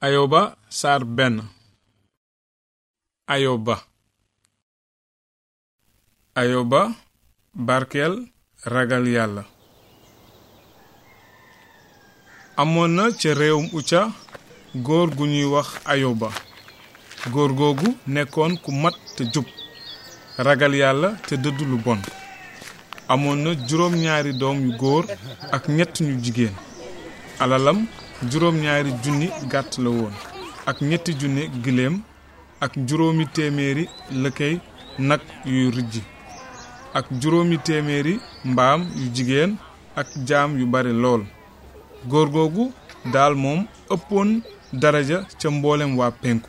ayoba saar benn ayoba ayoba barkeel ragal yàlla amoon na ca réewum uca góor gu ñuy wax ayoba góor googu nekkoon ku mat te jub ragal yàlla te dëdd lu bon amoon na juróom ñaari doom yu góor ak ñett ñu jigéen alalam juróom ñaari junni gàtt la woon ak ñetti junni giléem ak juróomi téeméeri lëkkey nag yuy rijji ak juróomi téeméeri mbaam yu jigéen ak jaam yu bari lool góor googu daal moom ëppoon daraja ca mboolem waa penku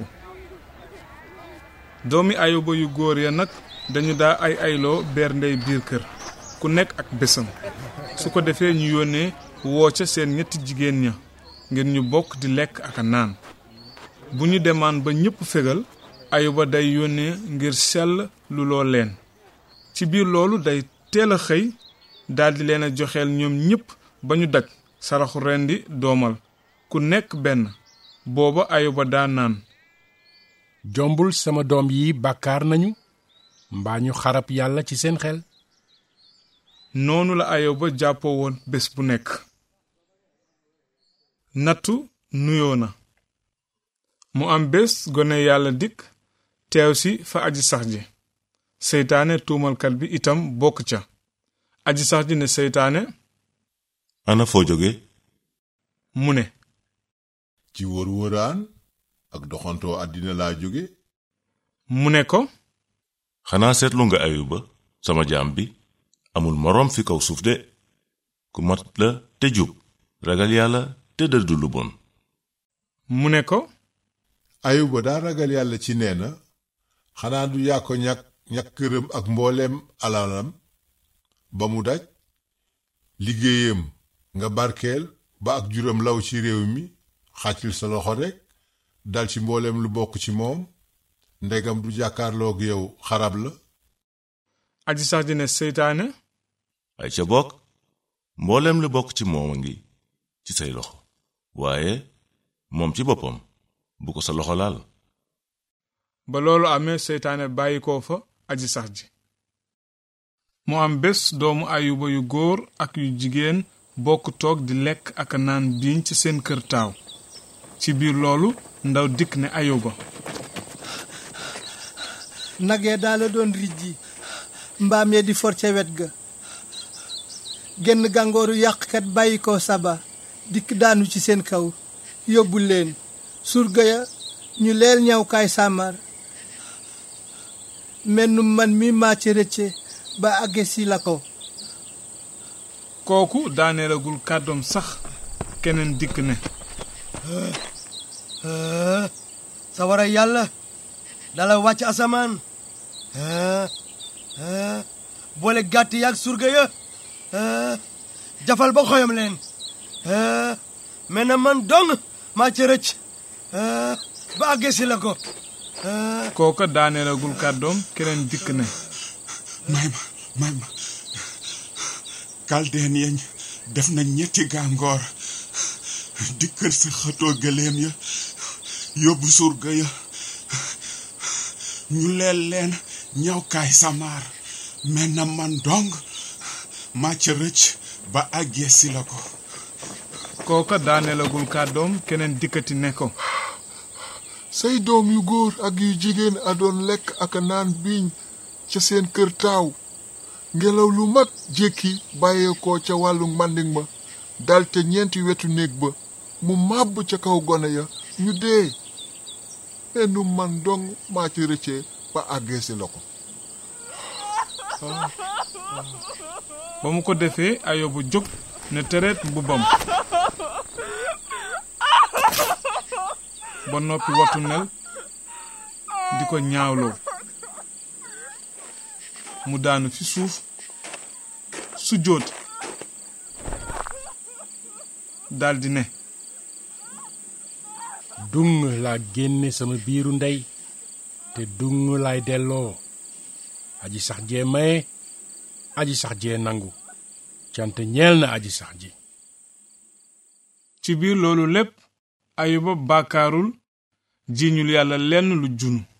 doomi ayuba yu góor ya nag dañu daa ay ayloo beer ndey biir kër ku nekk ak bésam su ko defee ñu yónnee woo ca seen ñetti jigéen ña ngir ñu bokk di lekk ak a naan bu ñu demaan ba ñépp fegal ayuba day yónnee ngir sell lu loo leen ci biir loolu day teel a xëy daldi leen a joxeel ñoom ñépp ba ñu daj saraxu rendi doomal ku nekk benn booba ayuba daa naan jombul sama doom yi bàkkaar nañu mbaa ñu xarab yàlla ci seen xel noonu la ayoba jàppoo woon bés bu nekk nattu nuyoo na mu am bés gone yàlla dikk teew si fa aji sax ji seytaane tuumalkat bi itam bokk ca aji sax ji ne seytaane ana foo jóge mu ne ci wër wëraan ak doxantoo àddina laa jóge mu ne ko xanaa seetlu nga ayuba sama jaam bi amul moroom fi kaw suuf de ku mat la te jub ragal yàlla te dëddu lu bon mu ne ko ayuba daa ragal yàlla ci nee na xanaa du yaa ko ñàkk ñàkk këram ak mbooleem alalam ba mu daj liggéeyam nga barkeel ba ak juróom law ci réew mi xàccil sa loxo rekk dal ci mbooleem lu bokk ci moom ndegam du jàkkaarloog yow xarab la aji sax ji ne seytaane ay ca bokk mbooleem lu bokk ci moom a ngi ci say loxo waaye moom ci boppam bu ko sa loxo laal ba loolu amee seytaane bàyyi ko fa aji sax ji mu am bés doomu ayuba yu góor ak yu jigéen bokk toog di lekk ak naan biiñ ci seen kër taaw ci biir loolu ndaw dikk ne ayuba nag ya daal la doon rijji mbaam ya di for ca wet ga genn gàngooru yàqkat bàyyi ko saba dikk daanu ci seen kaw yóbbu leen surga ya ñu leel ñawkaay sàmmar mennum man mi maa ci rëcce ba àgge si la ko kooku daaneelagul kàddoom sax keneen dikk ne sawara yàlla dala wàcc asamaan boole gàtt yaag surga ya jafal ba xoyam leen mais na man dong maa ca rëcc ba àggee si la ko kooka daaneelagul kàddoom keneen dikk ne may ma may ma kaldeen yeñ def na ñetti gàngoor dikkal sa xëtoo gëléem ya yóbbu surga ya ñu leel leen ñawkaay samaar mais na man dong maa ca rëcc ba àggee si la ko kooka daaneelagul kàddoom keneen dikkati ne ko say doom yu góor ak yu jigéen a doon lekk ak naan biiñ ca seen kër taaw ngelaw lu mag jékki bàyyeekoo ca wàllu màndiŋ ma dal te ñeenti wetu néeg ba mu màbb ca kaw gone ya ñu dee mennu man dong maa ci rëccee ba àggee si la ko ba mu ko defee ayoba jóg ne tereet mbubbam ba noppi watu nel di ko ñaawloo mu daanu fi suuf su jóot daldi ne dung laa génne sama biiru ndey te dung laay delloo aji sax jee maye aji sax jee nangu cant ñeel na aji sax ji ci biir loolu lépp ayuba bàkkaarul jiiñul yàlla lenn lu junu